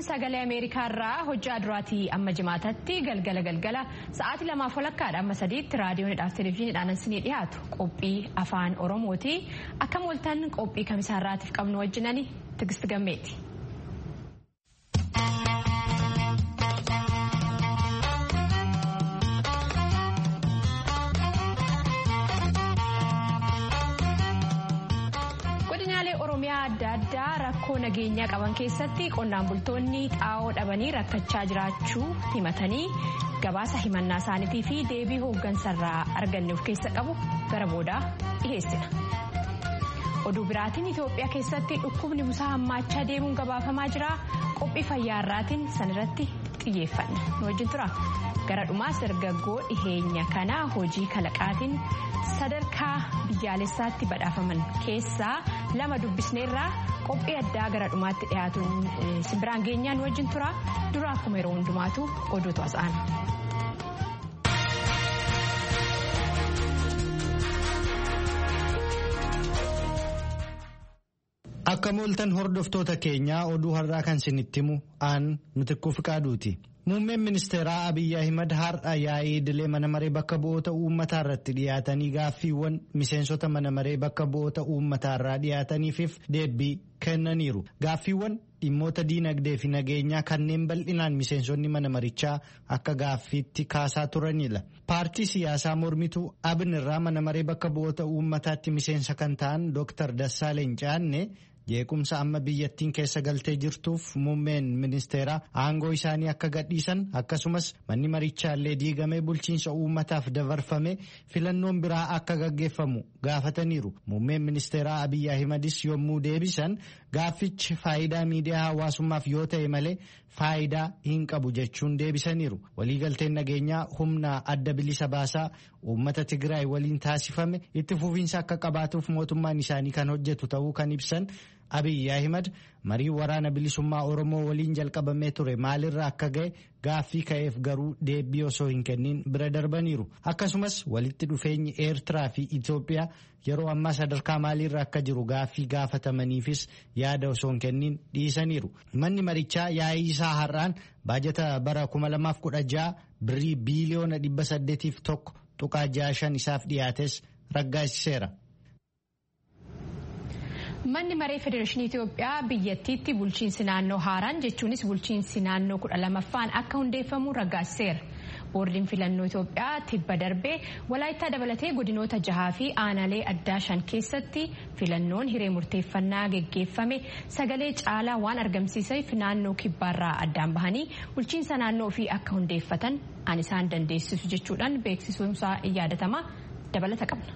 sagalee ameerikaa irraa hojjaa duraatii amma jimaatatti galgala galgala sa'aatii lamaaf walakkaadha amma sadiitti raadiyoonidhaaf televezyiiniidhaan isinii dhiyaatu qophii afaan oromooti akkam ooltan qophii kamisaarraatiif qabnu wajjinani tigist gammeeti. oromiyaa adda addaa rakkoo nageenyaa qaban keessatti qonnaan bultoonni xaa'oo dhabanii rakkachaa jiraachuu himatanii gabaasa himannaa isaaniitii fi deebii hooggansarraa arganne of keessa qabu gara boodaa dhiheessina. oduu biraatiin itoophiyaa keessatti dhukkubni busaa hammaachaa deemuun gabaafamaa jira qophii fayyaarraatiin sanirratti xiyyeeffanna nu wajjin tura gara dhumaas dargaggoo dhiheenya kanaa hojii kalaqaatiin sadarkaa biyyaalessaatti badhaafaman keessaa lama dubbisneerraa qophii addaa gara dhumaatti dhiyaatuun simbiraan geenyaan wajjin tura dura akkuma yeroo hundumaatu oduutu as'aana. Akka mooltan hordoftoota keenyaa oduu har'aa kan isinitti himu aan nuti qaaduuti. Muummeen ministeeraa Abiyyi Ahimad har'a yaa'ii idilee mana maree bakka bu'oota uummataa irratti dhiyaatanii gaaffiiwwan miseensota mana maree bakka bu'oota uummataa irraa dhiyaataniifif deebii kennaniiru. Gaaffiiwwan dhimmoota diinagdee fi nageenyaa kanneen bal'inaan miseensonni mana marichaa akka gaaffiitti kaasaa turanidha. Paartii siyaasaa mormituu abin irraa mana maree bakka bu'oota uummataatti miseensa kan ta'an Dr. Dassaaleen Caanne. jeequmsa amma biyyattiin keessa galtee jirtuuf muummeen ministeeraa aangoo isaanii akka gadhiisan akkasumas manni marichaallee diigamee bulchiinsa uummataaf dabarfame filannoon biraa akka gaggeeffamu gaafataniiru muummeen ministeeraa abiyyi ahimadis yommuu deebisan gaaffichi faayidaa miidiyaa hawaasummaaf yoo ta'e malee faayidaa hin qabu jechuun deebisaniiru waliigalteen nageenyaa humna adda bilisa baasaa uummata tigraay waliin taasifame itti fufiinsa akka qabaatuuf mootummaan isaanii kan hojjetu ta'uu kan ibsan abiyyi ahimad marii waraana bilisummaa oromoo waliin jalqabamee ture maalirra akka ga'e gaaffii ka'eef garuu deebii osoo hin kennin bira darbaniiru akkasumas walitti dhufeenyi eertiraa fi itoophiyaa yeroo ammaa sadarkaa maaliirra akka jiru gaaffii gaafatamaniifis yaada osoo hin kennin dhiisaniiru manni marichaa yaa'ii isaa har'aan baajata bara 2016 birrii biiliyoona 801 tuqaa 65 isaaf dhiyaates raggaasiseera. Manni maree Federeeshinii Itoophiyaa biyyattiitti bulchiinsi naannoo haaraan jechuunis bulchiinsi naannoo kudha lamaffaan akka hundeeffamu raggaasiseera. Boordiin filannoo Itoophiyaa tibba darbee walaayittaa dabalatee godinoota jahaa fi aanaalee addaa shan keessatti filannoon hiree murteeffannaa geggeeffame sagalee caalaa waan argamsiiseef naannoo kibbaarraa addaan bahanii bulchiinsa naannoo ofii akka hundeeffatan an isaan dandeessisu jechuudhaan beeksisuunsaa in yaadatama dabalata qabna.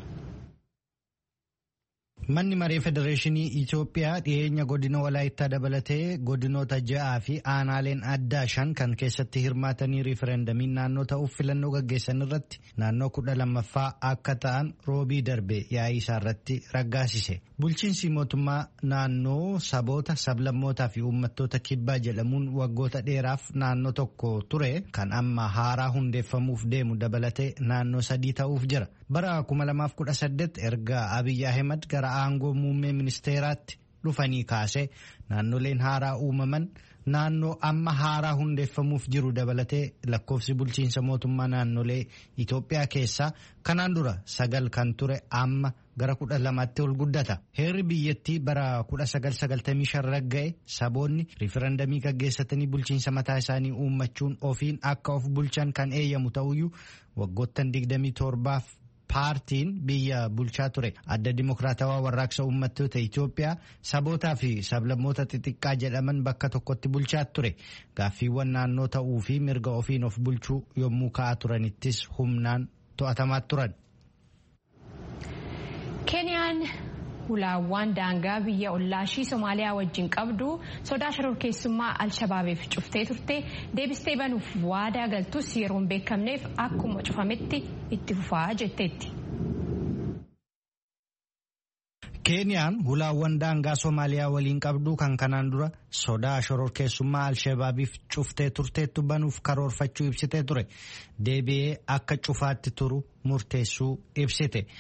Manni maree Federeeshinii Itoophiyaa dhiyeenya godina walaayittaa dabalatee godinoota ja'aa fi aanaaleen addaa shan kan keessatti hirmaatanii riifereendamiin naannoo ta'uuf filannoo gaggeessan irratti naannoo kudha lammaffaa akka ta'an roobii darbe yaa'ii isaa irratti raggaasise. Bulchiinsi mootummaa naannoo saboota sablammootaa fi uummattoota kibbaa jedhamuun waggoota dheeraaf naannoo tokko ture kan amma haaraa hundeeffamuuf deemu dabalatee naannoo sadii ta'uuf jira. Bara 2018 erga Abiyyi Ahimad gara aangoo muummee ministeeraatti dhufanii kaase naannoleen haaraa uumaman naannoo amma haaraa hundeeffamuuf jiru dabalatee lakkoofsi bulchiinsa mootummaa naannolee Itoophiyaa keessaa kanaan dura sagal kan ture amma gara kudha lamaatti ol guddata. Heerri biyyattii bara 1995 ragga'e saboonni riifereendamii gaggeessatanii bulchiinsa mataa isaanii uummachuun ofiin akka of bulchan kan eeyyamu ta'uyyuu waggoottan 27f paartiin biyya bulchaa ture adda dimokiraatawaa warraaqsa uummattoota Itoophiyaa sabootaa fi sablammoota xixiqqaa jedhaman bakka tokkotti bulchaa ture gaaffiiwwan naannoo ta'uu fi mirga ofiin of bulchuu yommuu ka'aa turanittis humnaan to'atamaa turan. Keeniyaan hulaawwan daangaa biyya ollaashii Somaaliyaa wajjin qabdu sodaa shororkeessummaa Alshabaabiif cuftee turte deebistee banuuf waadaa galtus yeroo hin beekamneef akkuma cufametti itti fufaa jetteetti. Keeniyaan hulaawwan daangaa Somaaliyaa waliin qabdu kan kanaan dura sodaa shororkeessummaa Alshabaabiif cuftee turteettu banuuf karoorfachuu ibsitee ture. Deebi'ee akka cufaatti turu murteessuu ibsite.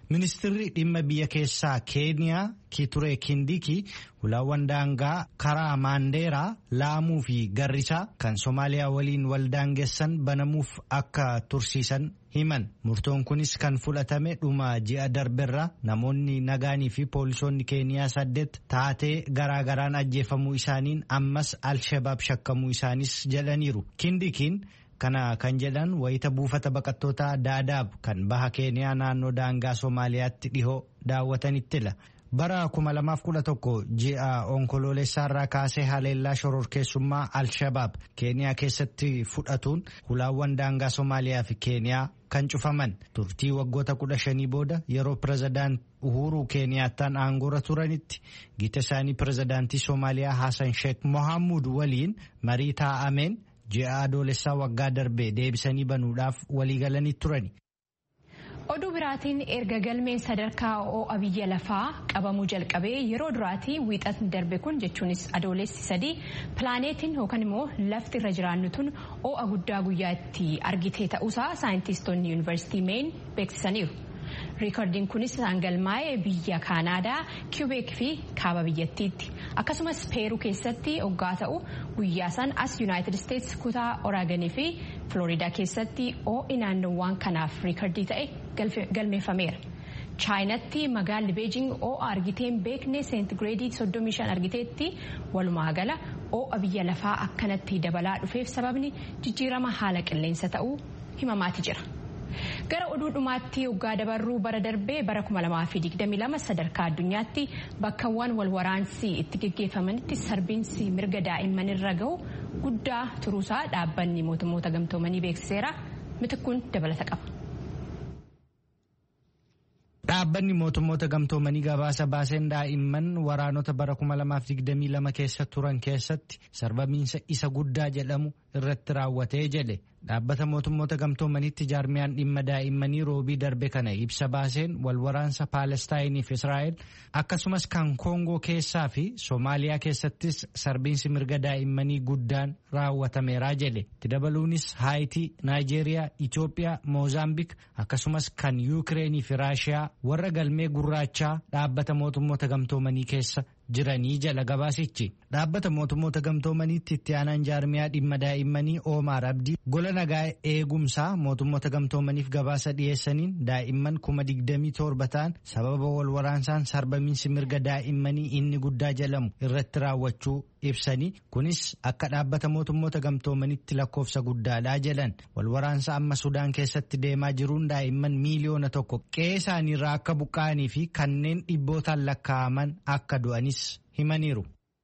Ministirri dhimma biyya keessaa Keeniyaa Kiture Kindiki ulaawwan daangaa karaa Maandeeraa, Laamuu fi Garrisaa kan Somaaliyaa waliin wal daangessan banamuuf akka tursiisan himan. Murtoon kunis kan fudhatame dhuma ji'a darberra namoonni nagaanii fi poolisoonni Keeniyaa saddeet taatee garaagaraan ajjeefamuu isaaniin ammas Alshabaab shakkamuu isaanis jedhaniiru. Kindikiin kana kan jedhan wayita buufata baqattoota daadaab kan baha keeniyaa naannoo daangaa soomaaliyaatti dhihoo daawwatanittila. bara 2011 ji'a onkoloolessaarraa kaasee haleellaa shororkeessummaa alshabaab keeniyaa keessatti fudhatuun hulaawwan daangaa soomaaliyaa fi keeniyaa kan cufaman turtii waggoota 15 booda yeroo pirezidaant uhuruu keeniyaattaan aangoorra turanitti gita isaanii pirezidaantii soomaaliyaa haasan sheek mohaamud waliin marii taa'ameen ji'a adoolessaa waggaa darbee deebisanii banuudhaaf waliigalanii turani. oduu biraatiin erga galmeen sadarkaa ho'a biyya lafaa qabamuu jalqabee yeroo duraatii wiixatni darbe kun jechuunis adoolessi sadii pilaaneetiin yookaan immoo lafti irra jiraannu tun ho'a guddaa guyyaa itti argitee ta'uusaa saayintistoonni yuunivarsiitii meen beeksisaniiru. riikardiin kunis isaan galmaa'ee biyya kaanaadaa kiubeek fi kaaba biyyattiitti akkasumas peeruu keessatti hoggaa ta'u guyyaa san as yuunaayitid isteetsi kutaa oraaganii fi filooriidaa keessatti ho'i naannoowwan kanaaf riikardii ta'e galmeeffameera. chaayinatti magaalli beejing ho'a argiteen beekne seentigireedii 35 argiteetti walumaa gala ho'a biyya lafaa akkanatti dabalaa dhufeef sababni jijjiirama haala qilleensa ta'uu himamaati jira. gara oduu dhumaatti hoggaa dabarruu bara darbee bara 2022 sadarkaa addunyaatti bakkawwan walwaraansi itti geggeeffamanitti sarbiinsi mirga daa'imman irra gahu guddaa turuusaa dhaabbanni mootummoota gamtoomanii beeksiseera mitikkuun dabalata qaba. Dhaabbanni mootummoota gamtoomanii gabaasa baaseen daa'imman waraanota bara 2022 keessa turan keessatti sarbamiinsa isa guddaa jedhamu irratti raawwatee jedhe dhaabbata mootummoota gamtoomaniitti jaarmiyaan dhimma daa'immanii roobii darbe kana ibsa baaseen walwaraansa paalestaayinii fi israa'el akkasumas kan koongoo keessaa fi soomaaliyaa keessattis sarbiinsi mirga daa'immanii guddaan raawwatameeraa jedhe itti dabaluunis haayitii naayijeeriyaa itiyoophiyaa moozaambik akkasumas kan yuukireenii fi raashiyaa warra galmee gurraachaa dhaabbata mootummoota gamtoomanii keessa jiranii jala gabaasichi dhaabbata mootummoota gamtoomaniitti itti aanaan jaarmiyaa dhimma daa'immanii oomaar abdii gola nagaa eegumsaa mootummoota gamtoomaniif gabaasa dhiyeessaniin daa'imman kuma digdamii torba ta'an sababa wal waraansaan sarbamiinsi mirga daa'immanii inni guddaa jedhamu irratti raawwachuu ibsanii kunis akka dhaabbata mootummoota gamtoomanitti lakkoofsa guddaadhaa jedhan wal waraansa amma sudaan keessatti deemaa jiruun daa'imman miiliyoona tokko qe'ee isaaniirraa akka buqqa'anii fi kanneen dhibbootaan lakkaa'aman akka du'anis himaniiru.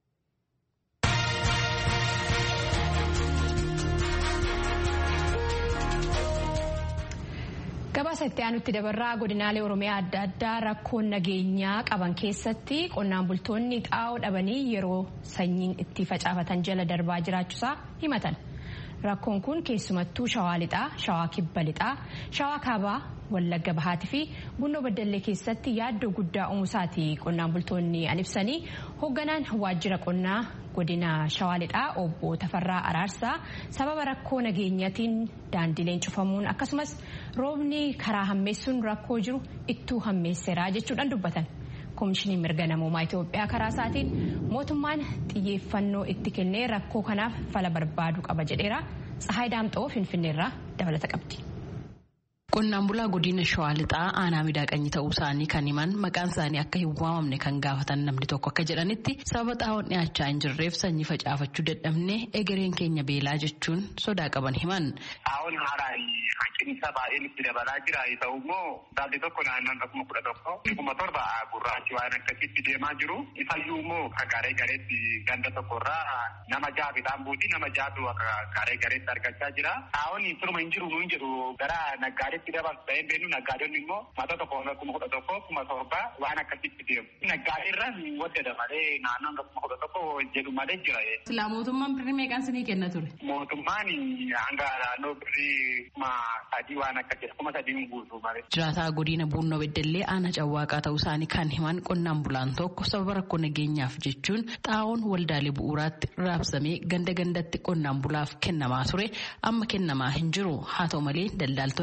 gabaasa itti aanutti dabarraa godinaalee oromiyaa adda addaa rakkoon nageenyaa qaban keessatti qonnaan bultoonni xaa'oo dhabanii yeroo sanyiin itti facaafatan jala darbaa jiraachuusaa himatan rakkoon kun keessumattuu shawaa lixaa shawaa kibba lixaa shawaa kaabaa wallagga bahaatii fi bunnoo baddallee keessatti yaaddoo guddaa uumusaati qonnaan bultoonni an ibsanii hoogganaan waajjira qonnaa godina shawaa lixaa obbo Tafarraa Araarsaa sababa rakkoo nageenyaatiin daandileen cufamuun akkasumas roobni karaa hammeessuun rakkoo jiru ittuu hammeesseeraa jechuudhaan dubbatan. Koomishiniin mirga namoomaa Itoophiyaa karaa isaatiin mootummaan xiyyeeffannoo itti kennee rakkoo kanaaf fala barbaaduu qaba jedheera. Tsahaay Daamxoo Finfinneerraa dabalata qabdi. Qonnaan bulaa godina Shawaa Lixaa aanaa miidhaqanii ta'uu isaanii kan himan maqaan isaanii akka hin waamamne kan gaafatan namni tokko akka jedhanitti sababa xaa'oon dhiyaachaa hin jirreef sanyii facaafachuu dadhabne egereen keenya beelaa jechuun sodaa qaban himan. Xaa'oon haaraan hanqinsa baay'een itti dabalaa jira yoo ta'u immoo daalli tokko naannoo kuma kudha tokko kuma torba gurraachi waan akkasitti deemaa jiru isayyuu immoo akka garee gareetti ganda tokkorraa nama ja'a midhaan buuti nama jaatu akka garee gareetti argachaa jira. Xaa'oon turma hin jiru nuun jedhu gara naggaadee itti dabaltu ta'ee beenu naggaadonni immoo mata tokko kuma kudha tokko kuma torba waan akkasitti deemu. Naggaadee irra waddada malee naannoon kuma kudha tokko jedhu malee jira. Silaa mootummaan birrii meeqaan sinii kenna ture? Mootummaan hanga naannoo birrii kuma sadii waan akka jedha kuma sadii guutuu malee. Jiraataa godina Buunnoo Beddellee aanaa Cawwaaqaa ta'uu isaanii kan himan qonnaan bulaan tokko sababa rakkoo nageenyaaf jechuun xaa'oon waldaalee bu'uuraatti raabsamee ganda gandatti qonnaan bulaaf kennamaa ture amma kennamaa hin jiru haa ta'u malee daldaaltonni qarshii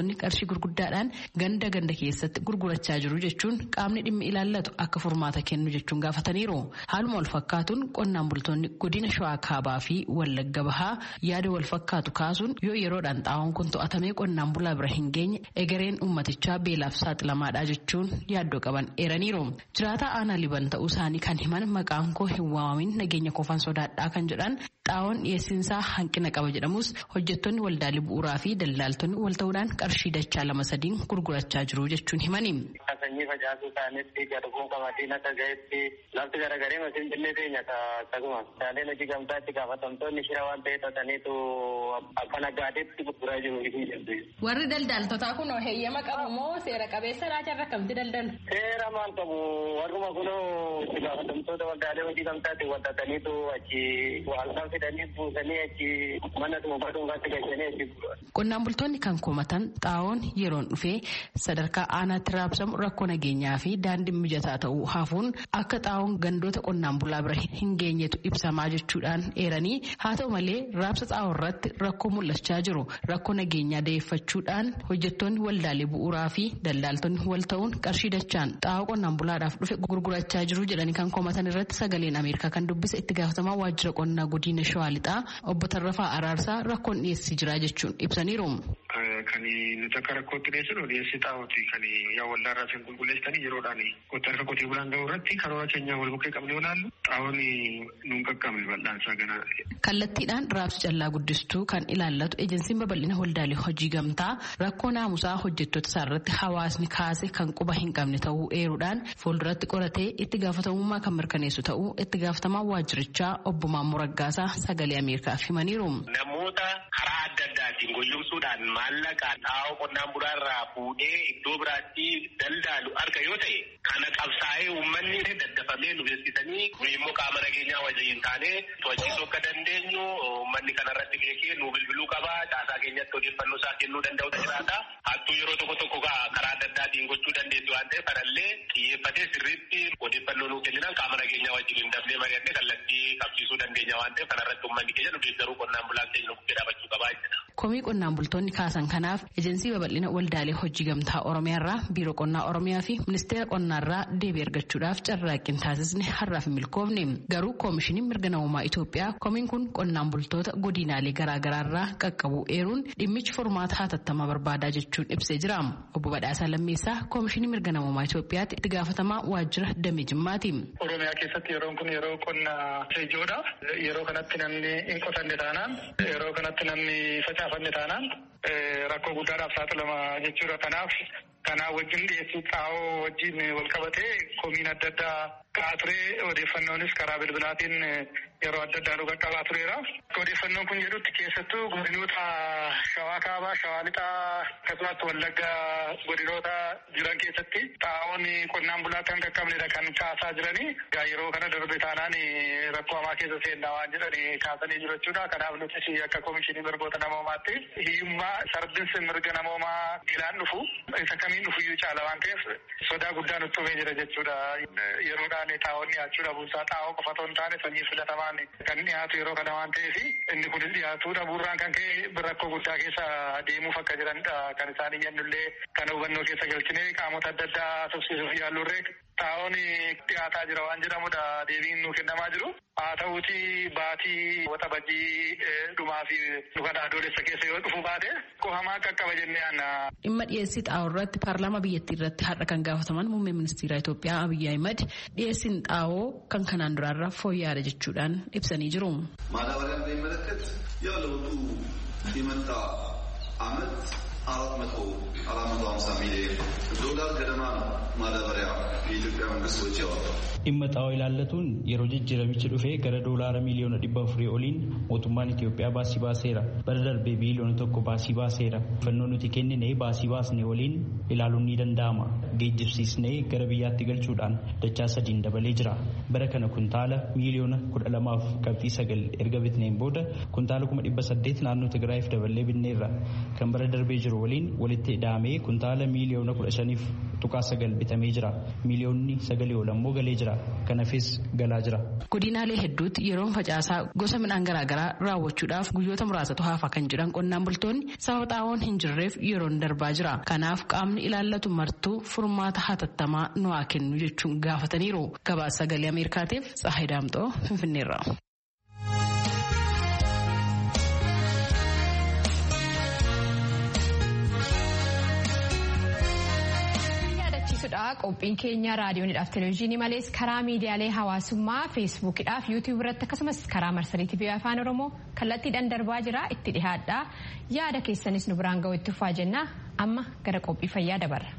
gurguddaadhaan ganda ganda keessatti gurgurachaa jiru jechuun qaamni dhimmi ilaallatu akka furmaata kennu jechuun gaafataniiru. Haaluma wal fakkaatuun qonnaan bultoonni godina Shawaa Kaabaa fi Wallagga Bahaa yaada wal fakkaatu kaasuun yoo yeroodhaan xaa'oon kun to'atamee qonnaan bulaa bira hin geenye egereen uummatichaa beelaaf saaxilamaadha jechuun yaaddoo qaban eeraniiru. Jiraataa aanaa liban ta'uu isaanii kan himan maqaan koo hin waamamin nageenya koofan sodaadhaa kan jedhan xaa'oon dhiyeessiinsaa hanqina qaba jedhamus hojjettoonni waldaalee bu'uuraa fi daldaaltonni wal ta'uudhaan qarshii dachaa lama sadiin gurgurachaa jiru jechuun himani. Sanyii facaasuu isaanitti garbuun qamadiin akka ga'etti lafti garagaree masiin jillee teenya akkasuma shaaleen hojii gamtaatti gaafatamtoonni shira waan ta'e xaxaniitu akka nagaadeetti gurguraa jiru. Warri daldaaltotaa kun heeyyama qabu moo seera qabeessa laata irra kamti daldalu? Seera maal qabu warruma kunoo itti gaafatamtoota waldaalee hojii gamtaatti wal xaxaniitu achi halkan fidanii buusanii achi mana dhuunfaa dhuunfaatti galchanii achi Qonnaan bultoonni kan komatan xaa'oon yeroon dhufee sadarkaa aanaatti raabsamu rakkoo nageenyaa fi daandiin mijataa ta'uu hafuun akka xaa'oon gandoota qonnaan bulaa bira hin geenyetu ibsamaa jechuudhaan eeranii haa ta'u malee raabsa xaa'oo irratti rakkoo mul'achaa jiru rakkoo nageenyaa da'eeffachuudhaan hojjettoonni waldaalee bu'uuraa fi daldaaltonni wal ta'uun qarshii dachaan xaa'oo qonnaan bulaadhaaf dhufe gurgurachaa jiru jedhanii kan komatan irratti sagaleen ameerikaa kan dubbise itti gaafatamaa waajjira qonnaa godina shawaa lixaa obbo Tarrafaa Araarsaa rakkoon dhiyeessii jira jechuun ibsaniiru. Kan nuti akka rakkootti dhiyeessinu dhiyeessii xaa'ooti kan yaa waldaarraa isin qulqulleessitanii yeroodhaan qotti harka qotee bulaan ga'u irratti karoora keenyaa wal bukkee qabnee olaallu xaa'oon nuun qaqqabne bal'aansaa gana. Kallattiidhaan raabsa callaa guddistuu kan ilaallatu ejensiin babal'ina waldaalee hojii gamtaa rakkoo naamusaa hojjettoota isaa irratti hawaasni kaase kan quba hin qabne ta'uu eeruudhaan fuulduratti qoratee itti gaafatamummaa kan mirkaneessu ta'uu itti gaafatamaa waajjirichaa obbo Maammoo Raggaasaa sagalee Ameerikaaf himaniiru. Namoota karaa adda addaatiin goyyomsuudhaan maallaqaan xaa'oo qonnaan bulaa irraa fuudhee iddoo biraatti daldaalu arga yoo ta'e kana qabsaa'ee uummanni daddafamee nu beeksisanii nu immoo qaama nageenyaa wajjin taanee to'achiisuu akka dandeenyu uummanni kanarratti beekee nu bilbiluu qaba caasaa keenyatti odeeffannoo isaa kennuu danda'u jiraata hattuu yeroo tokko tokko karaa adda addaatiin gochuu dandeessu waan ta'eef kanallee xiyyeeffatee sirriitti odeeffannoo nuu kenninaan qaama nageenyaa wajjin hin dafnee mari'annee kallattii qabsiisuu dandeenya waan ta'eef kanarratti uummanni keenya nu deeggaruu qonnaan bulaan keenya nu bukkee dhaabachuu qabaa jedha. Komii qonnaan bultoonni kaasan kanaaf ejensii babal'ina waldaalee hojii gamtaa Oromiyaarraa biiroo qonnaa Oromiyaa fi ministeera qonnaarraa deebii argachuudhaaf carraaqqiin taasisne har'aaf hin milkoofne garuu koomishiniin mirga namummaa Itoophiyaa komiin kun qonnaan bultoota godinaalee garaagaraarraa qaqqabuu eeruun dhimmichi furmaata hatattamaa barbaadaa jechuun ibsee jira. Obbo Badhaasaa Lammeessaa koomishinii mirga namummaa Itoophiyaatti itti gaafatamaa waajjira damee jimmaati. Oromiyaa keessatti yeroon kun yeroo qonnaa ijoodha. Yeroo kanatti namni hin qotanne taanaan yeroo kanatti namni facaafanne taanaan rakkoo guddaadhaaf saaxilama jechuudha. Kanaaf kanaa wajjin dhiyeessii xaa'oo wajjin wal qabatee komiin adda addaa ka'aa ture odeeffannoonis karaa bilbilaatiin yeroo adda addaa nu qaqqabaa tureera. Odeeffannoon kun jedhutti keessattuu godinoota shawaa kaabaa, shawaa lixaa akkasumas wallagga godinoota jiran keessatti xaa'oon qonnaan bulaa kan qaqqabnedha kan kaasaa jiranii. Egaa yeroo kana darbe taanaan rakkoo hamaa keessa seennaa waan jedhani kaasanii jiru jechuudha. Kanaaf nuti akka komishinii mirgoota namoomaatti hiyyummaa sarbinsi mirga namoomaa miilaan dhufu isa kamiin dhufuyyuu caala waan ta'eef sodaa guddaa nutti uumee jira jechuudha. Yeroodhaan xaa'oon dhiyaachuu dhabuusaa xaa'oo qofa otoo hin taane sanyii filatamaan kan dhiyaatu yeroo kana waan ta'eef inni kun dhiyaatu dhabuurraan kan ka'e rakkoo guddaa keessa deemuuf akka jiranidha kan isaan iyyannullee kana hubannoo keessa galchine qaamota adda addaa tursiisuuf yaallurree xaa'oon dhiyaataa jira waan jedhamudha deebiin nu kennamaa jiru. Haa ta'uuti baatii waxabajjii dhumaa fi dhukana adoolessa keessa yoo dhufu baate qofamaa qaqqaba jennee aanna. Dhimma dhiyeessii xaa'oo irratti paarlaamaa biyyattii irratti har'a kan gaafataman muummee ministeera Itoophiyaa Abiyyi Ahimad dhiyeessiin xaa'oo kan kanaan duraarra fooyya'aadha jechuudhaan ibsanii jiru. ማዳበሪያን በሚመለከት ያው ለውጡ የመጣ አመት አራት መቶ አራት መቶ ሀምሳ ሚሊዮን ዶላር ገደማ ነው ማዳበሪያ የኢትዮጵያ መንግስት ወጪ ያወጣው። dhimma xaa'oo ilaallatuun yeroo jijjiiramichi dhufee gara doolaara miliyoona dhibba afurii oliin mootummaan Itoophiyaa baasii baaseera. Bara darbee biliyoona tokko baasii baaseera. Fannoo nuti kennine baasii baasne waliin ilaaluun ni danda'ama. Geejjibsiisnee gara biyyaatti galchuudhaan dachaa sadiin dabalee jira. Bara kana kuntaala miliyoona kudha lamaaf qabxii sagal erga bitneen booda kuntaala kuma dhibba saddeet naannoo Tigraayiif daballee binneerra. Kan bara darbee jiru jiru waliin walitti hidhaamee kuntaala miiliyoona kudha shaniif tuqaa sagal bitamee jira. Miiliyoonni sagalii ol ammoo galee jira. Kanaafis galaa jira. Godinaalee hedduutti yeroon facaasaa gosa midhaan garaagaraa raawwachuudhaaf guyyoota muraasatu hafa kan jedhan qonnaan bultoonni sababa xaa'oon hin jirreef yeroon darbaa jira. Kanaaf qaamni ilaallatu martuu furmaata hatattamaa nu haa kennu jechuun gaafataniiru. Gabaasa sagalee Ameerikaatiif Tsahayi Daamxoo Finfinneerra. qophiin keenya raadiyoonidhaaf televezyiinii malees karaa miidiyaalee hawaasummaa feesbuukidhaaf yuutiyuub irratti akkasumas karaa marsariitii biyya afaan oromoo kallattiidhaan darbaa jira itti dhihaadha yaada keessanis nu biraan ga'u itti ufaa jenna amma gara qophii fayyaa dabarra.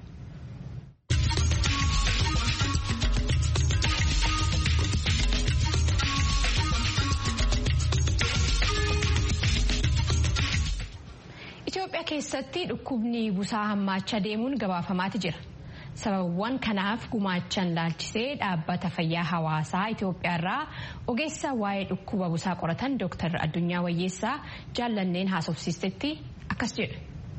Itoophiyaa keessatti dhukkubni busaa hammaachaa deemuun gabaafamaati jira. sababawwan kanaaf gumaachan laalchisee dhaabbata fayyaa hawaasaa Itoophiyaa irraa ogeessa waa'ee dhukkuba busaa qoratan Dr. Addunyaa Wayyeessaa jaallanneen haasofsiistetti akkas jedhu.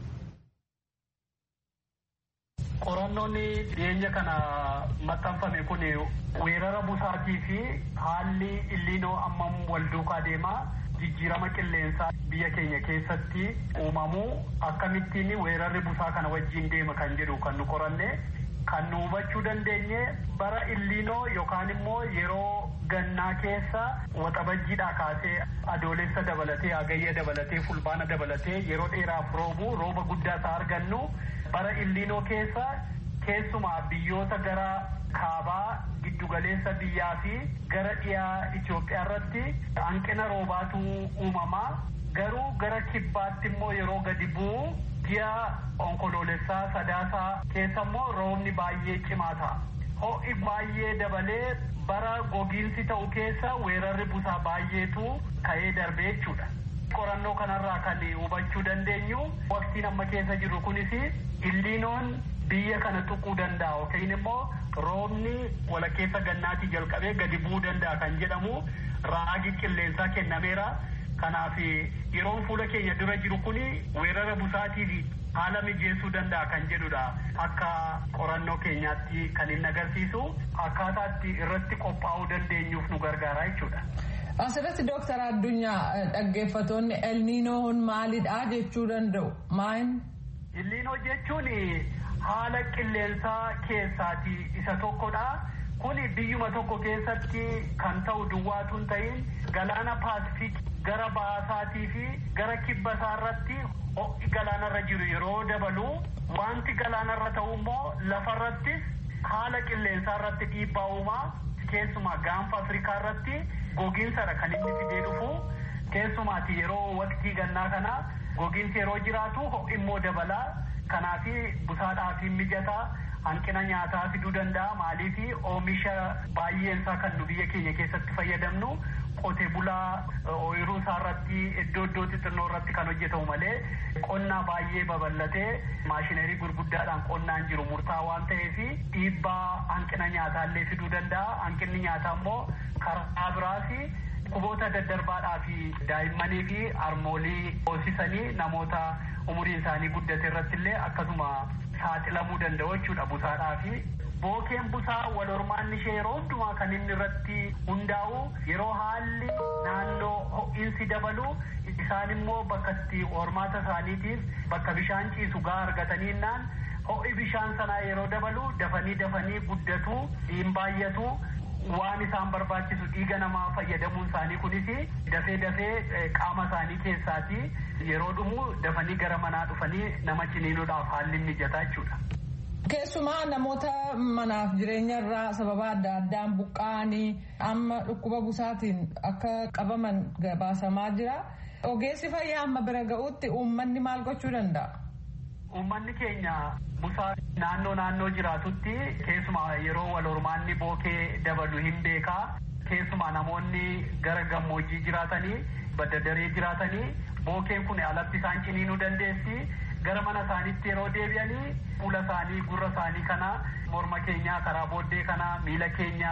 Qorannoon dhiyeenya kana maxxanfame kun weerara busaatii fi haalli illiinoo ammam wal duukaa deemaa jijjiirama qilleensaa biyya keenya keessatti uumamuu akkamittiin weerarri busaa kana wajjin deema kan jedhu kan nu qoranne kan nu hubachuu dandeenye bara illiinoo yookaan immoo yeroo gannaa keessa waxabajjiidhaa kaasee adoolessa dabalatee hagayya dabalatee fulbaana dabalatee yeroo dheeraaf roobu rooba guddaa isaa argannu bara illiinoo keessa keessumaa biyyoota gara kaabaa giddugaleessa biyyaa fi gara dhiyaa Itoophiyaa irratti hanqina roobaatu uumamaa garuu gara kibbaatti immoo yeroo gadi bu'u ji'a onkoloolessaa sadaasaa keessa immoo roobni baay'ee cimaa ta'a. Ho'i baay'ee dabalee bara gogiinsi ta'u keessa weerarri busaa baay'eetu ka'ee darbee jechuudha. Qorannoo kanarraa kan hubachuu dandeenyu waqtiin amma keessa jirru kunis illiinoon biyya kana tuquu danda'a yookiin immoo roobni walakkeessa gannaatii jalqabee gadi bu'uu danda'a kan jedhamu raagi qilleensaa kennameera. Kanaaf yeroon fuula keenya dura jiru kun weerara busaatiif haala mijeessuu danda'a kan jedhudha. Akka qorannoo keenyaatti kan inni agarsiisu akkaataatti irratti qophaa'uu dandeenyuuf nu gargaara jechuudha. Asirratti Dooktar Addunyaa dhaggeeffatoonni elniinoon maalidha jechuu danda'u maal? Illiinoo jechuun haala qilleensaa keessaati isa tokkodha. Kuni biyyuma tokko keessatti kan ta'u duwwaatu hin ta'in galaana paasifik gara baasaatii fi gara kibba isaarratti ho'i galaanarra jiru yeroo dabalu wanti galaanarra ta'u immoo lafarrattis haala qilleensaa irratti dhiibbaa uumaa keessumaa gaanfa afrikaa irratti gogiinsadha kan inni fidee dhufu keessumaati yeroo waqtii gannaa kana gogiinsi yeroo jiraatu ho'i immoo dabalaa kanaafi busaadhaaf mijataa hanqina nyaataa fiduu danda'a maaliif oomisha baay'eensaa kan nu biyya keenya keessatti fayyadamnu qotee bulaa ooyiruu isaa irratti iddoo iddoo xixinnoo irratti kan hojjetamu malee qonnaa baay'ee babal'atee maashinerii gurguddaadhaan qonnaan jiru murtaa waan ta'eef dhiibbaa hanqina nyaataa fiduu danda'a hanqinni nyaataa immoo karaa biraas dhukkuboota daddarbaadhaa fi daa'immanii fi harmoolii hoosisanii namoota umuriin isaanii guddate irratti illee akkasuma saaxilamuu danda'u jechuudha busaadhaa fi bookeen busaa wal hormaanni ishee yeroo hundumaa kan inni irratti hundaa'u yeroo haalli naannoo ho'iinsi dabalu isaan immoo bakka itti hormaata isaaniitiif bakka bishaan ciisu gaa argataniinnaan ho'i bishaan sanaa yeroo dabalu dafanii dafanii guddatu hin baay'atu waan isaan barbaachisu dhiiga namaa fayyadamuun isaanii kunis dafee dafee qaama isaanii keessaati yeroo dhumu dafanii gara manaa dhufanii nama ciniinuudhaaf haalli mijataa jechuudha. Keessumaa namoota manaaf jireenya irraa sababa adda addaan buqqa'anii amma dhukkuba busaatiin akka qabaman gabaasamaa jira. Ogeessi fayyaa amma bira ga'utti uummanni maal gochuu danda'a? Uummanni keenya busaa naannoo naannoo jiraatutti keessumaa yeroo wal hormaanni bookee dabalu hin beekaa. Keessumaa namoonni gara gammoojjii jiraatanii badda daree jiraatanii bookeen kun alatti isaan ciniinuu dandeessi. Gara mana isaaniitti yeroo deebi'anii fuula isaanii gurra isaanii kana morma keenya karaa booddee kana miila keenya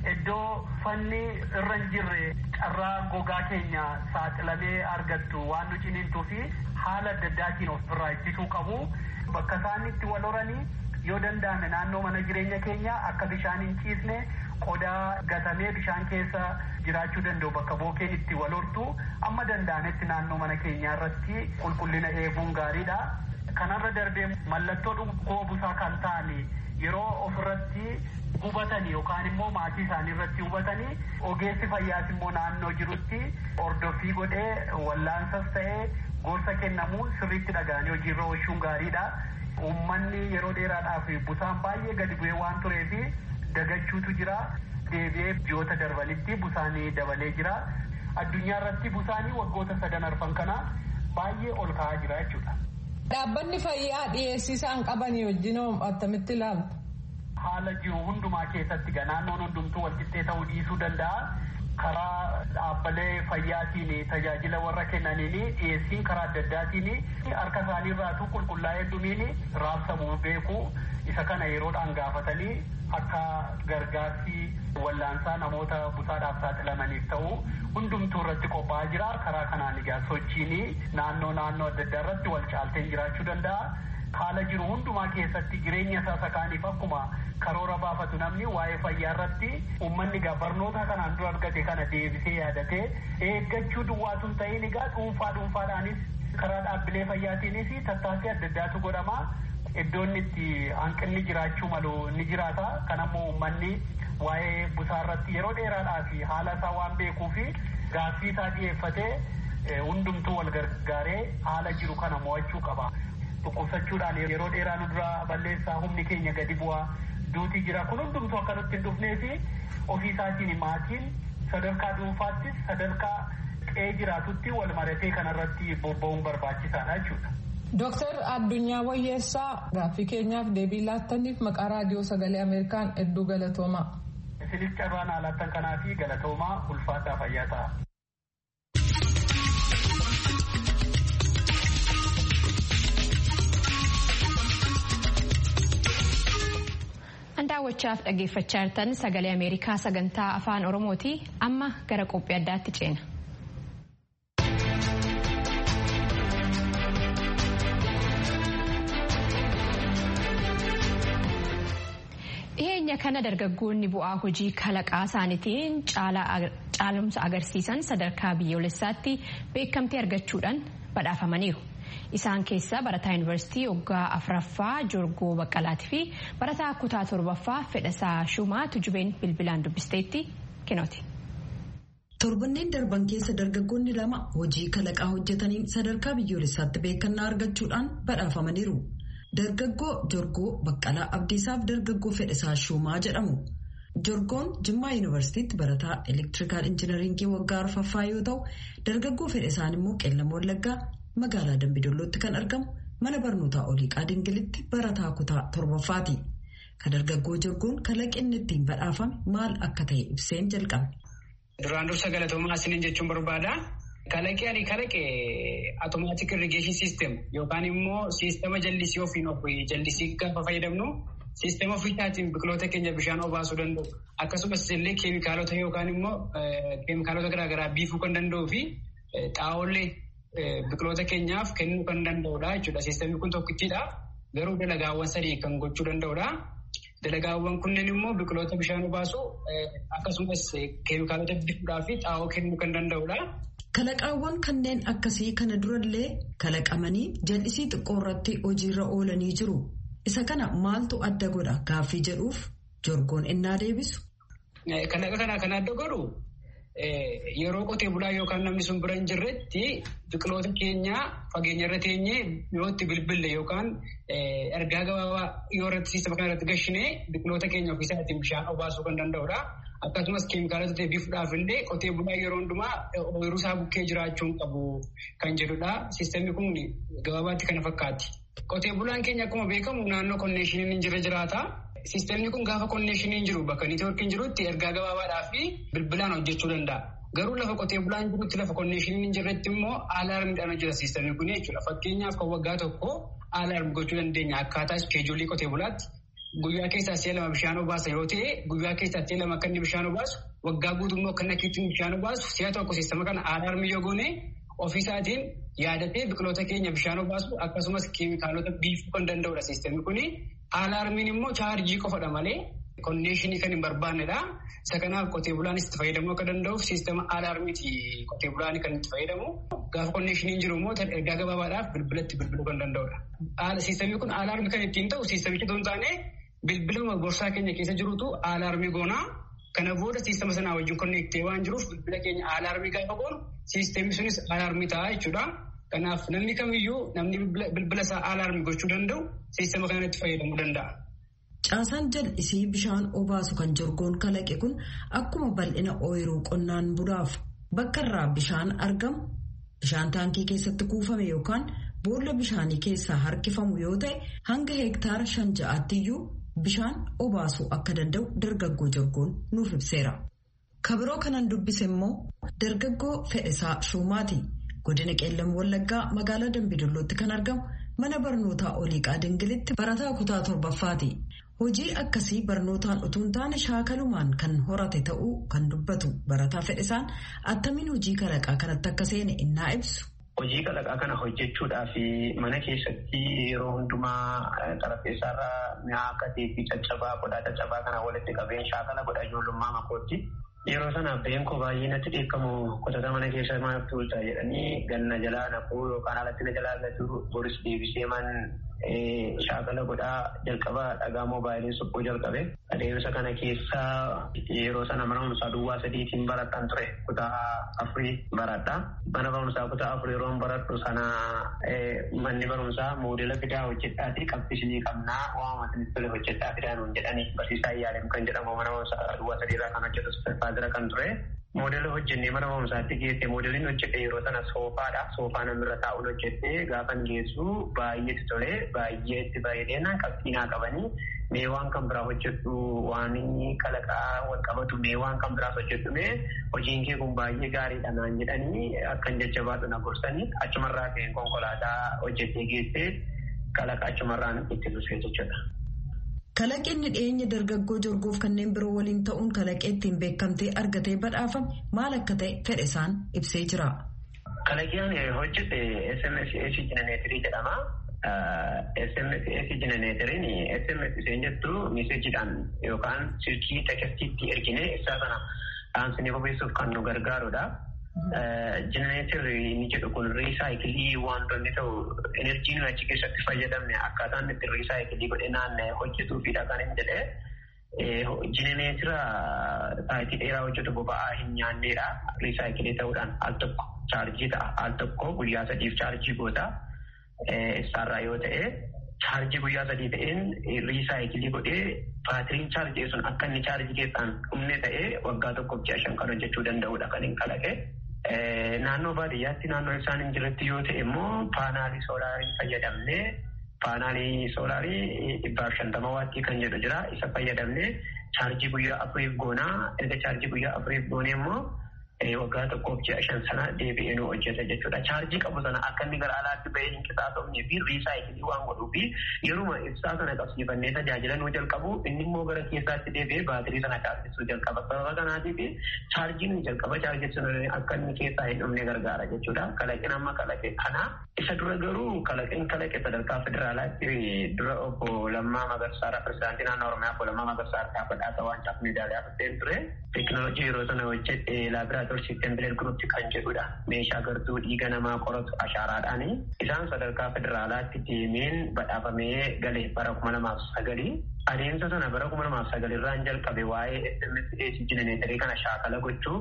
iddoo fanni irra hin jirre carraa gogaa keenya saaxilamee argattu waan nu ciniintuu fi haala adda addaatiin of irraa ittisuu qabu. Bakka isaan itti wal horanii yoo danda'ame naannoo mana jireenya keenya akka bishaan hin ciisne qodaa gatamee bishaan keessa jiraachuu danda'u bakka bookeen itti wal hortu amma danda'ametti naannoo mana keenyaa irratti qulqullina eeguun gaariidha. Kanarra darbee mallattoo dhukkuba busaa kan ta'an yeroo ofirratti hubatanii yookaan immoo maatii isaanii irratti hubatanii ogeessi fayyaas immoo naannoo jirutti ordoffii godhee wallaansas ta'ee gorsa kennamuu sirriitti dhaga'anii hojiirra oolchuun gaariidha. Uummanni yeroo dheeraadhaaf busaan baay'ee gadi bu'ee waan tureef dagachuutu jira. Deebi'ee ji'oota darbanitti busaanii dabalee jira. Addunyaa irratti busaanii waggoota sadan arfan kana baay'ee ol ka'aa jira jechuudha. Dhaabbanni fayyaa dhiyeessisaan qabanii wajjin attamitti ilaaltu? Haala jiru hundumaa keessatti naannoon hundumtuu walqixxee ta'uu dhiisuu danda'a. karaa dhaabbilee fayyaatiin tajaajila warra kennaniin dhiyeessiin karaa adda addaatiin harka isaanii irraatu qulqullaa'ee dhumiin raabsamuu beeku isa kana yeroodhaan gaafatanii akka gargaarsi wallaansaa namoota busaadhaaf saaxilamaniif ta'u hundumtuu irratti qophaa'aa jira karaa kanaan egaa sochiin naannoo naannoo adda addaa irratti wal caalteen jiraachuu danda'a. haala jiru hundumaa keessatti jireenya isaa sakaaniif akkuma karoora baafatu namni waa'ee fayyaa irratti uummanni egaa barnoota kanaan dura argate kana deebisee yaadatee eeggachuu duwwaatu hin ta'in egaa dhuunfaa dhuunfaadhaanis karaa dhaabbilee fayyaatiinis tattaaffii adda addaatu godhama. Iddoon itti hanqinni jiraachuu malu ni jiraata. Kanammoo uummanni waa'ee busaa irratti yeroo dheeraadhaaf haala isaa waan beekuu fi gaaffii isaa dhiyeeffatee hundumtuu wal gargaaree haala jiru kana mo'achuu qaba. dhukkubsachuudhaan yeroo dheeraa nu dura balleessaa humni keenya gadi bu'aa duuti jira kun hundumtuu akka nutti hin dhufnee fi ofii isaatiin maatiin sadarkaa dhuunfaattis sadarkaa qe'ee jiraatutti wal maratee kanarratti bobba'uun barbaachisaadha jechuudha. Dooktar Addunyaa Wayyeessaa gaaffii keenyaaf deebii laattaniif maqaa raadiyoo sagalee Ameerikaan hedduu galatoomaa. Isinis carraa naa laattan kanaa fi galatoomaa ulfaataa fayyaa ta'a. daawwachaaf dhaggeeffachaa jirtan sagalee ameerikaa sagantaa afaan oromooti amma gara qophii addaatti ceena. dhiyeenya kana dargaggoonni bu'aa hojii kalaqaa isaaniitiin caalumsa agarsiisan sadarkaa biyyoolessaatti beekamtii argachuudhaan badhaafamaniiru. Isaan keessaa barataa yuunivarsiitii waggaa afuraffaa Jorgoo Baqqalaatii fi barataa kutaa torbaffaa Fedhasaa Shumaa Tujubeen bilbilaan dubbisteetti kinooti. Torbanneen darban keessa dargaggoonni lama hojii kalaqaa hojjetaniin sadarkaa biyyoolessaatti beekannaa argachuudhaan badhaafamaniiru. Dargaggoo Jorgoo Baqqalaa Abdiisaaf dargaggoo Fedhasaa Shumaa jedhamu. Jorgoon Jimmaa yuunivarsiitiitti barataa elektirikaal injinaringii waggaa arfaffaa yoo ta'u dargaggoo Fedhasaan immoo qeellama wallaggaa magaalaa Dambidollootti kan argamu mana barnootaa oliiqaa dingilitti barataa kutaa torbaffaati. Kan dargaggoo Jorgoon kalaqinni ittiin badhaafame maal akka ta'e ibseen jalqabe. Duraan dursa galatoomaa isiniin jechuun barbaada. Kalaqee ani kalaqe automaatik irrigeeshin siistem yookaan immoo siistema jallisii ofiin of jallisii gaafa fayyadamnu siistema ofiisaatiin biqiloota keenya bishaan obaasuu danda'u. Akkasumas illee keemikaalota yookaan immoo keemikaalota garaagaraa biifuu kan danda'uu fi xaa'oollee biqiloota keenyaaf kennuu kan danda'udha jechuudha. Siistemni kun tokkichidha. Garuu dalagaawwan sadii kan gochuu danda'udha. Dalagaawwan kunneen immoo biqiloota bishaan obaasu akkasumas keemikaalota biifuudhaa fi xaa'oo kennuu kan danda'udha. Kalaqaawwan kanneen akkasii kana durallee kalaqamanii jallisii xiqqoo irratti hojiirra oolanii jiru. Isa kana maaltu adda godha gaaffii jedhuuf jorgoon innaa deebisu. Kalaqa kana kan adda godhu yeroo qotee bulaa yookaan namni sun bira hin jirretti biqiloota keenya fageenya irra teenyee yoo itti bilbille yookaan ergaa gabaabaa yoo irratti siistama kana irratti gashinee biqiloota keenya ofiisaa ittiin bishaan obaasuu kan danda'udha. Akkasumas keemikaalota biifuudhaaf illee qotee bulaa yeroo hundumaa ooyiruu isaa bukkee jiraachuun qabu kan jedhudha. Siistemni kun gabaabaatti kana fakkaatti. Qotee bulaan keenya akkuma beekamu naannoo konneeshiniin hin jirre jiraata. Siistemni kun gaafa konneeshiniin jiru bakka niitoorkiin jirutti ergaa gabaabaadhaa fi bilbilaan hojjechuu danda'a. Garuu lafa qotee bulaan jirutti lafa konneeshiniin hin jirretti immoo aalaarmiidhaan hojjeta siistemni kun jechuudha. Fakkeenyaaf kan waggaa tokko aalaarmi gochuu dandeenya akkaataa iskeejoolii qotee bulaatti. guyyaa keessaa si'a lama bishaan obaasa yoo ta'e guyyaa keessaa si'a lama akka inni bishaan obaasu waggaa guutummoo akka inni akkiitti bishaan obaasu si'a tokko siistama kana aalaarmii yoo goone ofiisaatiin yaadatee biqiloota keenya bishaan obaasu akkasumas keemikaalota biifuu kan danda'udha siistemni kuni. Aalaarmiin immoo chaarjii qofadha malee konneeshinii kan hin barbaannedha. Isa kanaaf qotee bulaanis itti fayyadamuu akka danda'uuf siistema aalaarmiiti qotee bulaan kan itti fayyadamu. Gaafa konneeshiniin jiru immoo ergaa gabaabaadhaaf bilbilatti bilbiluu kan danda'udha. Siistemni kun aalaarmii kan ittiin ta'u siistemichi otoo hin taane bilbiluma borsaa keenya keessa jirutu aalaarmii goonaa. Kana booda siistema sanaa wajjin konneektee waan jiruuf bilbila keenya aalaarmii gaafa goonu siistemni sunis aalaarmii ta'a jechuudha. Kanaaf namni kamiyyuu namni bilbila isaa aalaarmii gochuu danda'u siistema kanatti fayyadamuu danda'a. Caasaan jal'isii bishaan obaasu kan jorgoon kalaqe kun akkuma bal'ina ooyiruu qonnaan bulaaf bakka irraa bishaan argamu bishaan taankii keessatti kuufame yookaan boolla bishaanii keessaa harkifamu yoo ta'e hanga heektaara shan ja'aattiyyuu bishaan obaasuu akka danda'u dargaggoo jorgoon nuuf ibseera. Kabiroo kanan dubbise immoo dargaggoo Fedhisaa Shumaati. Godina Qeellam Wallaggaa magaalaa Dambidollootti kan argamu mana barnootaa Oliiqaa Dingilitti barataa kutaa torbaffaati. Hojii akkasii barnootaan utuu hin taane shaakalumaan kan horate ta'uu kan dubbatu barataa Fedhisaan attamiin hojii kalaqaa kanatti akka seene innaa ibsu. Hojii kalaqaa kana hojjechuudhaaf mana keessatti yeroo hundumaa xarapheessaarra mi'a akka teeppii caccabaa qodaa caccabaa kana walitti qabeen shaakala godha ijoollummaa makootti. Yeroo sana abbeen koo baay'ee natti dheekkamu qotata mana keessa maaf tuulta jedhanii ganna jalaa naquu yookaan alatti na jalaa gatu boris deebisee man shaakala godhaa jalqaba dhagaa moobaayilii suphuu jalqabe. Adeemsa kana keessa yeroo sana mana barumsaa duwwaa sadiitiin baradhaan ture kutaa afurii baradha. Mana barumsaa kutaa afurii yeroo baradhu sana manni barumsaa moodela fidaa hojjedhaati qabxisnii qabnaa waamatan tole hojjedhaa fidaa nuun jedhanii barsiisaa iyyaaleem kan jedhamu mana barumsaa duwwaa sadiirraa kan hojjetu faadira kan ture. Moodela hojjennee mana barumsaatti geesse moodeliin hojjete yeroo sana soofaadha. Soofaa namirra taa'uun hojjete gaafan geessu baay'eetti tole baay'ee itti bareedina qabxiinaa qabanii mee waan kan biraa hojjedhu waan kalaqaa wal qabatu mee waan kan biraas hojjedhu mee hojiin kee kun baay'ee gaariidha naan jedhanii akkan jajjabaatu na gorsanii achumarraa ka'een konkolaataa hojjetee geessee kalaqa achumarraan itti dhufee jechuudha. Kalaqinni dhiyeenya dargaggoo jorgoof kanneen biroo waliin ta'uun kalaqee ittiin beekamtee argatee badhaafame maal akka ta'e fedhe isaan ibsee jira. Kalaqeen hojjete SMSS jenereetirii jedhama. SMSS jenereetiriin SMS isheen jettu miseejiidhaan yookaan silkii tekestiitti ergine isaa sana dhaamsinee bobeessuuf kan nu gargaarudha. Jenereetirri inni jedhu kun riisaayikilii wantoonni ta'u enerjiin achi keessatti fayyadamne akkaataan itti riisaayikilii godhe naanna'ee hojjetuufidha kan hin jedhee. Jenereetira saayitii dheeraa hojjetu boba'aa hin nyaanneedha. Riisaayikilii ta'uudhaan al tokko chaarjii ta'a. Al tokko guyyaa sadiif chaarjii goota. Isaarraa yoo ta'e chaarjii guyyaa sadii ta'een riisaayikilii godhee baatiriin chaarjii sun akka inni chaarjii keessaan dhumne ta'ee waggaa tokkoof ji'a shan kan hojjechuu danda'udha kan hin kalaqe. Naannoo baadiyyaatti naannoo isaan hin jirretti yoo ta'e immoo paanaalii soolaarii fayyadamnee paanaalii soolaarii dhibbaaf shantama waattii kan jedhu jira isa fayyadamnee chaarjii guyyaa afuriif goonaa erga chaarjii guyyaa afuriif goonee immoo waggaa tokkoof ji'a shan sana deebi'ee nu hojjeta jechuudha. Chaarjii qabu sana akka inni gara alaatti bahee hin qisaasofnee fi riisaayikilii waan godhuu fi yeruma ibsaa sana qabsiifannee tajaajila nu jalqabu inni immoo gara keessaatti deebi'ee baatirii sana chaarjessuu jalqaba. Sababa kanaatiif chaarjii nu jalqaba chaarjessuun akka inni keessaa hin dhumne gargaara jechuudha. Kalaqin amma kalaqe kana isa dura garuu kalaqin kalaqe sadarkaa federaalaatti dura obbo Lammaa Magarsaara pirezidaantii naannoo Oromiyaa obbo Lammaa Magarsaara dhaabbataa waan caaf miidiyaaleef dhufeen ture. Teekinooloojii yeroo sana hojjedhe laabiraa Sitembileer Guruupi kan jedhudha. Meeshaa gartuu dhiiga namaa qoratu ashaaraadhaani. Isaan sadarkaa federaalaatti deemeen badhaafamee gale bara kuma lamaaf sagalii. Adeemsa sana bara kuma lamaaf sagalirraan jalqabe waa'ee SMS jenereetarii kana shaakala gochuu.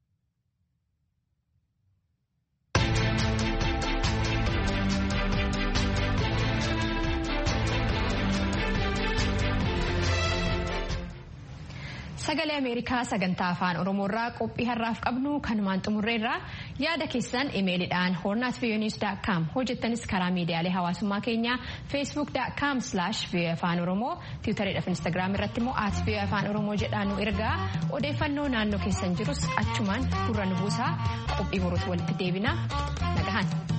Sagalee Ameerikaa sagantaa afaan Oromoorraa qophii har'aaf qabnu kanumaan xumurreerraa yaada keessan imeeliidhaan hornaat viyooniis.com hojjettanis karaa miidiyaalee hawaasummaa keenyaa feesbuuk.com slash afaan oromoo tiwutariidhaaf instaagiraam irratti immoo at afaan oromoo jedhaan nu ergaa odeeffannoo naannoo keessan jirus achumaan gurra nu buusaa qophii boruutti walitti deebina nagahan.